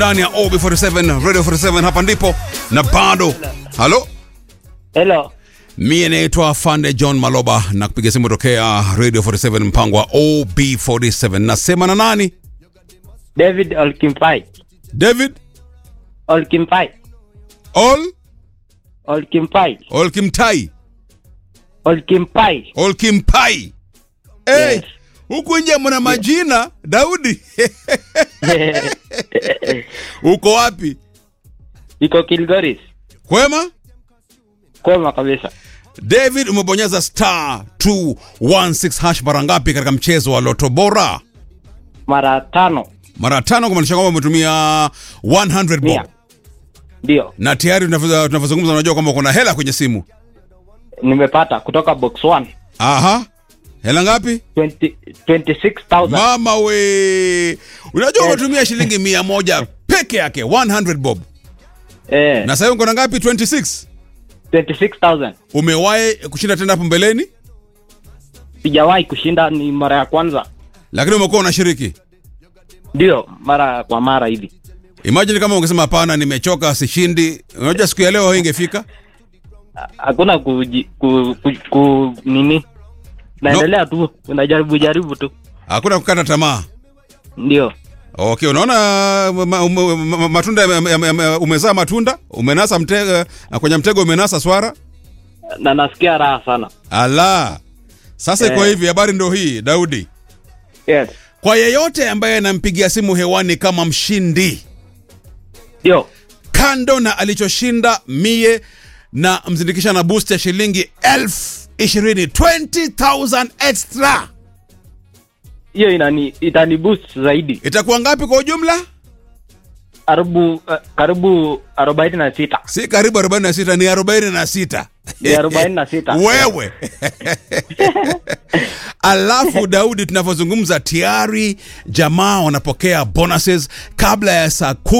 ndani ya OB47 Radio 47 hapa ndipo na bado. Halo, Hello. mie naitwa Fande John Maloba na kupiga simu tokea Radio 47 mpango wa OB47. Nasema na nani? David Olkimpai. David Olkimpai. Ol Olkimpai. Olkimtai Olkimpai. Olkimpai. Hey, Yes. huku nje mna majina Daudi. Uko wapi? Iko Kilgoris. Kwema? Koma kabisa. David umebonyeza star 216 hash mara ngapi katika mchezo wa Loto Bora? Mara tano. Mara tano kumaanisha kwamba umetumia 100 bob. Mia. Ndio. Na tayari tunavyo- tunavyozungumza unajua kwamba kuna hela kwenye simu. Nimepata kutoka box 1. Aha. Hela ngapi? 20 26,000. Mama we. Unajua Yes. umetumia shilingi mia moja peke yake 100 bob. Eh, Na sasa uko na ngapi 26? 26,000. Umewahi kushinda tena hapo mbeleni? Sijawahi kushinda ni mara ya kwanza. Lakini umekuwa unashiriki. Ndio, mara kwa mara hivi. Imagine kama ungesema hapana, nimechoka, sishindi. Unajua siku ya leo ingefica. Ha- Hakuna kuji, ku, ku, ku, nini? Naendelea tu, unajaribu jaribu tu. Hakuna kukata tamaa. Ndio. Okay, unaona ma, ma, ma, ma, matunda yame- yame- yame- umezaa matunda, umenasa mtego, kwenye mtego umenasa swara. Na nasikia raha sana. Ala. Sasa iko Eh. hivi, habari ndio hii, Daudi. Yes. Kwa yeyote ambaye anampigia simu hewani kama mshindi, Ndio. kando na alichoshinda mie na mzindikisha na boost ya shilingi elfu ishirini 20,000 extra, Hiyo inani itani boost zaidi. itakuwa ngapi kwa ujumla? Karibu uh, karibu 46. Si karibu 46, ni 46. Ni 46. wewe alafu daudi tunavyozungumza tayari jamaa wanapokea bonuses kabla ya saa kumi